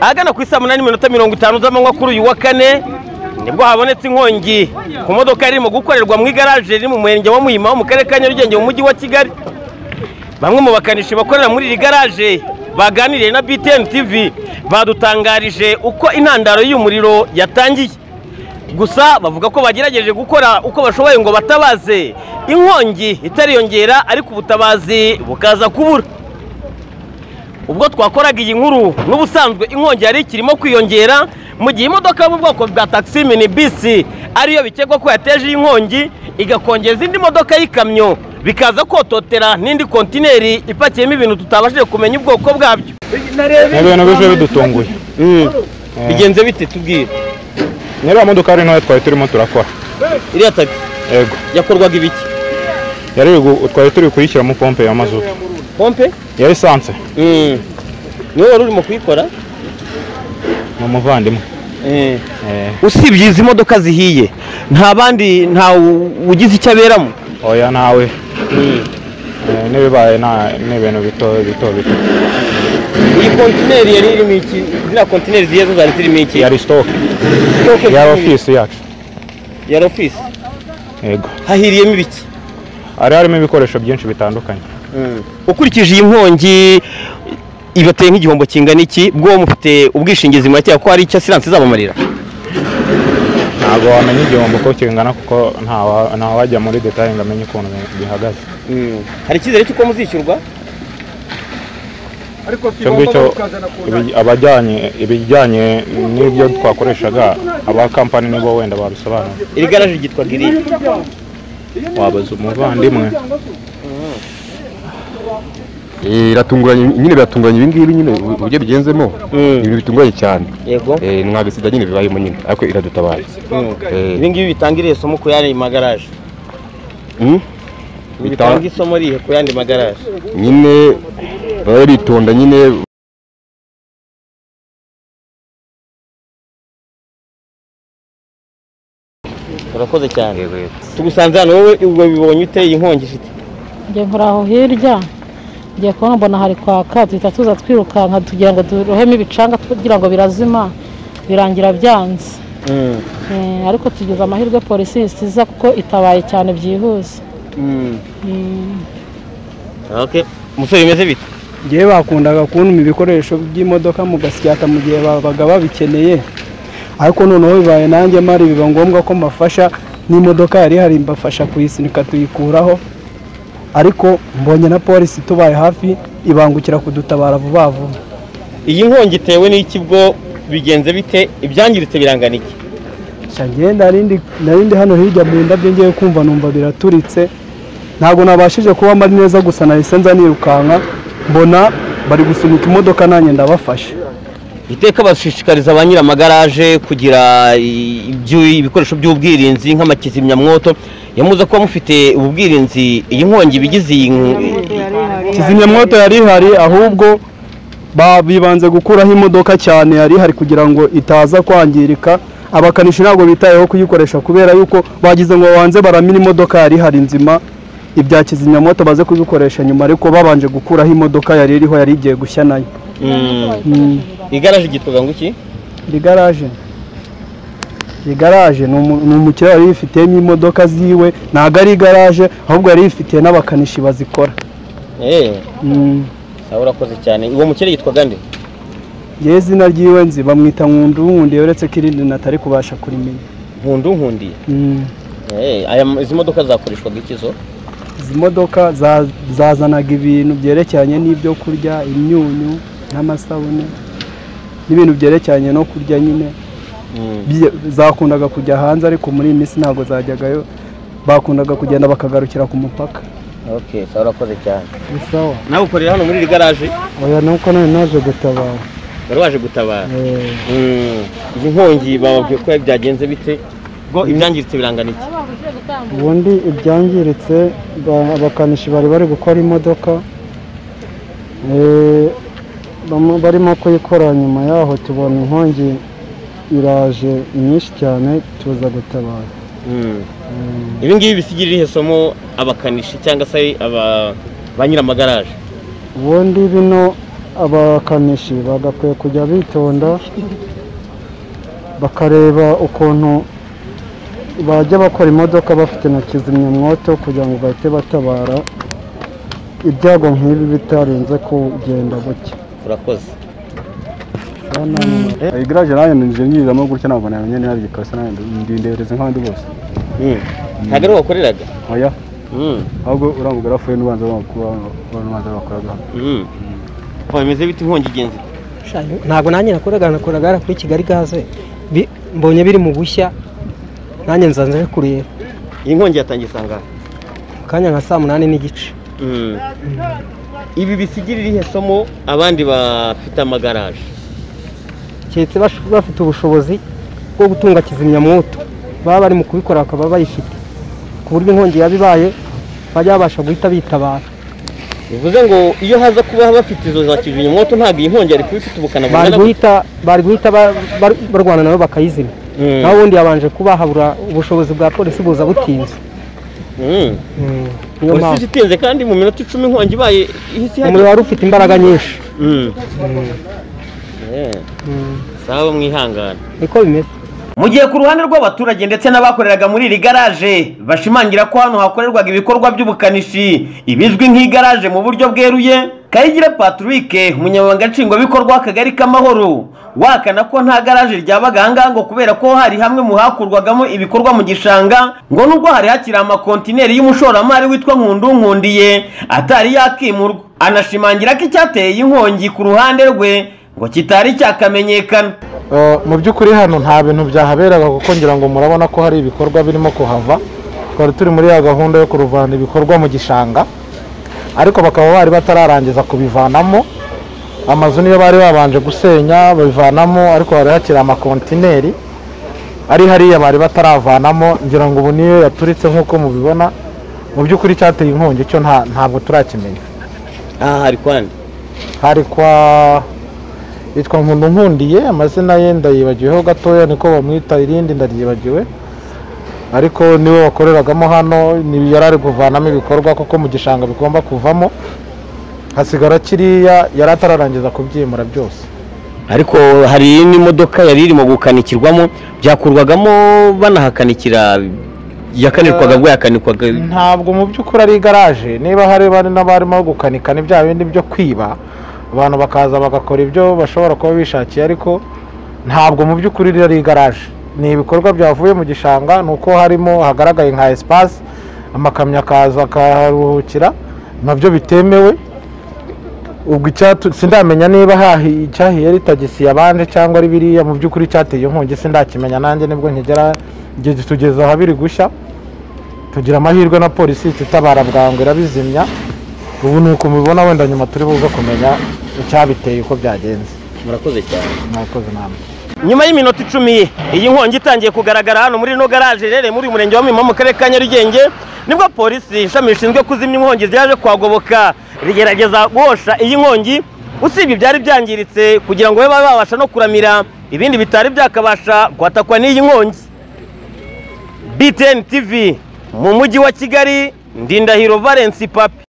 ahagana ku isaa munani n'iminota mirongo itanu z'amanywa kuri uyu wa kane nibwo habonetse inkongi ku modoka yari irimo gukorerwa mu igaraje riri mu murenge wa muhima wo mu karere ka nyarugenge mu mujyi wa kigali bamwe mu bakanishi bakorera muri iri garaje baganiriye na btn tv badutangarije uko intandaro y'umuriro yatangiye gusa bavuga ko bagerageje gukora uko bashoboye ngo batabaze inkongi itariyongera ariko ubutabazi bukaza kubura ubwo twakoraga iyi nkuru n'ubusanzwe inkongi yari ikirimo kwiyongera mu gihe imodoka yo mu bwoko bwa taxi mini bisi ariyo bikekwa ko yateje iyi nkongi igakongeza indi modoka y'ikamyo bikaza kototera n'indi kontineri ipakiyemo ibintu tutabashije kumenya ubwoko bwabyo ibintu bije bidutunguye bigenze bite tubwire nyiri wa modoka ari ntoya twari turimo turakora iriya tagisi yego yakorwaga ibiki yari gu- twari turi kuyishyiramo pompe ya mazutu pompe ya lisanse niwe wari urimo kuyikora ni umuvandimwe Eh, usibye izi modoka zihiye nta bandi nta ugize icyo aberamo oya nawe Eh, n'ibibaye nta- ni ibintu bito bito bito iyi kontineri yari irimo iki ziriya kontineri zigiye zo zari zirimo iki yari sitoke Sitoke yari zirimo ofisi yacu iki? yari ofisi yego hahiriyemo ibiki hari harimo ibikoresho byinshi bitandukanye ukurikije iyi nkongi ibateye nk'igihombo kingana iki bwo mufite ubwishingizi make ko hari icyo asiranse izabamarira ntabwo wamenya igihombo uko kingana kuko ntawa- ntawajya muri detaye ngo amenye ukuntu bi- bihagaze hari icyizere cy'uko muzishyurwa ariko icyo ngicyo kigomba kukazana ku ibi- abajyanye ibijyanye n'ibyo twakoreshaga aba kampani nibo wenda babisobanura iri garaje ryitwa giriya wabaza umuvandimwe Eh, iratunguranye nyine biratunguranye ibi ngibi nyine u- uburyo bigenzemo Mm. ibintu bitunguranye cyane yego Eh, nta gasida nyine bibayemo nyine ariko iradutabaye Eh, ibi ngibi bitanga irihe somo ku yandi magaraje mm, Bitanga- bitanga isomo rihe ku yandi magaraje nyine baba bitonda nyine urakoze cyane tugusanze hano wowe ubwo bibonye uteye inkongi ifite njye nkora aho hirya ngiye kubona mbona hari kwaka duhita tuza twirukanka tugira ngo durohemo ibicanga kugira ngo birazima birangira byanze Eh, ariko tugize amahirwe polisi isiza kuko itabaye cyane byihuse Mm. Okay. umusore bimeze bite ngewe bakundaga kuntuma ibikoresho by'imodoka mu gasyata mu gihe babaga babikeneye ariko noneho bibaye nanjye mari biba ngombwa ko mbafasha n'imodoka yari ihari mbafasha kuyisunika tuyikuraho ariko mbonye na polisi itubaye hafi ibangukira kudutabara vuba vuba iyi nkongi itewe n'iki bwo bigenze bite ibyangiritse birangana iki Sha njyewe narindi narindi hano hirya mu ndabyo ngiye kumva numva biraturitse ntabwo nabashije kuba mari neza gusa nahise nza nirukanka mbona bari gusunika imodoka nanjye ndabafasha iteka bashishikariza ba nyiramagaraje kugira i- ibyu- ibikoresho by'ubwirinzi nk'amakizimyamwoto yamuze kuba mufite ubu bwirinzi iyi nkongi bigize iyi kizimyamwoto yari ihari ahubwo ba- bibanze gukuraho imodoka cyane yari ihari kugira ngo itaza kwangirika abakanishi ntabwo bitayeho kuyikoresha kubera yuko bagize ngo babanze baramira imodoka yari ihari nzima ibya kizimyamwoto baze kubikoresha nyuma ariko babanje gukuraho imodoka yari iriho yari igiye gushya nayo igaraje gituga ngo iki iri garaje iyi garaje ni umu- ni umukiriya wari yifitiyemo imodoka ziwe ntabwo ari igaraje ahubwo yari yifitiye n'abakanishi bazikora eee Mm. sawa urakoze cyane uwo mukire yitwa gande ngewe izina ryiwe nzi bamwita nkundu nkundiye uretse ko irindi natari kubasha kurimenya nkundu nkundiye Mm. Eh, aya m- izi modoka zakoreshwaga iki zo izi modoka za- zazanaga ibintu byerekeranye n'ibyo kurya imyunyu n'amasabune n'ibintu byerekeranye no kurya nyine Bye- zakundaga kujya hanze ariko muri iyi minsi ntabwo zajyagayo bakundaga kugenda bakagarukira ku mupaka okay sawa urakoze cyane ni sawa nawe ukorera hano muri iri garaje oya nuko none naje gutabara wari waje gutabara Eh, Mm. izi nkongi bababwiye ko byagenze bite bwo ibyangiritse birangana iki ubundi ibyangiritse ba- abakanishi bari bari gukora imodoka Eh, bamo- barimo kuyikora nyuma yaho tubona inkongi iraje nyinshi cyane tuza gutabara ibi ngibi bisigira irihe somo abakanishi cyangwa se aba ba nyiramagaraje ubundi bino abakanishi bagakwiye kujya bitonda bakareba ukuntu bajya bakora imodoka bafite na kizimyamwoto kugira ngo bahite batabara ibyago nk'ibi bitarenze kugenda buke urakoze iyi garaje nayo ninjije nyirizamo gutya ntabwo namenye niba ari igikasi nayo ndindereza nk'abandi bose ntabwo ari wakoreraga oya ahubwo urambwira arafuye n'ubanza bakora n'ubanza bakoraga bameze bita inkongi igenzi ntabwo nanjye nakoraga nakoraga hariya kuri kigali gaze Bi- mbonye biri mu gushya nanjye nzanze nje kureba iyi nkongi yatangiye isangano mu kanya nka saa munani n'igice ibi bisigirira ihe somo abandi bafite amagaraje keretse bash- bafite ubushobozi bwo gutunga kizimyamwoto baba bari mu kubikora bakaba bayifite ku buryo inkongi yaba ibaye bajya babasha guhita bitabara bivuze ngo iyo haza kuba bafite izo za kizimyamwoto ntabwo iyi nkongi yari kuba ifite ubukana bari bungana gutya. guhita bari guhita ba- bar- barwana nabo bakayizimya Mm. naho ubundi yabanje kuba habura ubushobozi bwa polisi buza butinze Mm. Mm. niyo polisi mpamvu itinze kandi mu minota icumi inkongi ibaye ihise umuriro wari ufite imbaraga nyinshi Mm. Eh, sawa mwihangane niko bimeze mu gihe ku ruhande rw'abaturage ndetse n'abakoreraga muri iri garaje bashimangira ko hano hakorerwaga ibikorwa by'ubukanishi ibizwi nk'igaraje mu buryo bweruye kayigira patrick umunyamabanga nshingwabikorwa w'akagari k'amahoro wakana ko nta garaje ryabaga ahangaha ngo kubera ko hari hamwe mu hakurwagamo ibikorwa mu gishanga ngo nubwo hari hakiri amakontineri y'umushoramari witwa nkundunkundiye atari yakimurwa anashimangira ko icyateye iyi nkongi ku ruhande rwe ngo kitari cyakamenyekana Uh, mu by'ukuri hano nta bintu byahaberaga kuko ngira ngo murabona ko hari ibikorwa birimo kuhava twari turi muri ya gahunda yo kuruvana ibikorwa mu gishanga ariko bakaba bari batararangiza kubivanamo amazu niyo bari babanje gusenya babivanamo ariko hari hakiri amakontineri ari hariya bari bataravanamo ngira ngo ubu niyo yaturitse nk'uko mubibona mu by'ukuri cyateye inkongi cyo nta- ntabwo turakimenya aha hari kwandi hari kwa yitwa nkundu nkundiye amazina ye ndayibagiweho gatoya niko bamwita irindi ndaryibagiwe ariko niwe wakoreragamo hano ni- yari ari kuvanamo ibikorwa kuko mu gishanga bigomba kuvamo hasigara kiriya yari atararangiza kubyimura byose ariko hari n'imodoka yari irimo gukanikirwamo byakurwagamo banahakanikira yakanirwaga bwo yakanikwaga ntabwo mu by'ukuri ari igaraje niba hari bari n'abarimo gukanika ni bya bindi byo kwiba abantu bakaza bagakora ibyo bashobora kuba bishakiye ariko ntabwo mu by'ukuri ari igaraje ni ibikorwa byavuye mu gishanga ni uko harimo hagaragaye nka esipasi amakamyo akaza akaharuhukira nabyo bitemewe ubwo icyatu sindamenya niba hahi icyahiye ari tagisi yabanje cyangwa ari biriya mu by'ukuri cyateye inkongi sindakimenya nanjye nibwo nkigera igihe tugeze aha biri gushya tugira amahirwe na polisi ihita itabara bwangu irabizimya ubu ni uko mubibona wenda nyuma turi buze kumenya icyabiteye uko byagenze murakoze cyane mwakoze inama nyuma y'iminota icumi iyi nkongi itangiye kugaragara hano muri ino garaje iherereye muri uyu murenge wa Muhima mu karere ka Nyarugenge nibwo polisi ishami rishinzwe kuzimya inkongi zaje kwagoboka rigerageza guhosha iyi nkongi usibye ibyari byangiritse kugira ngo babe babasha no kuramira ibindi bitari byakabasha kwatakwa n'iyi nkongi BTN TV mu mujyi wa Kigali Ndindahiro Valence Papi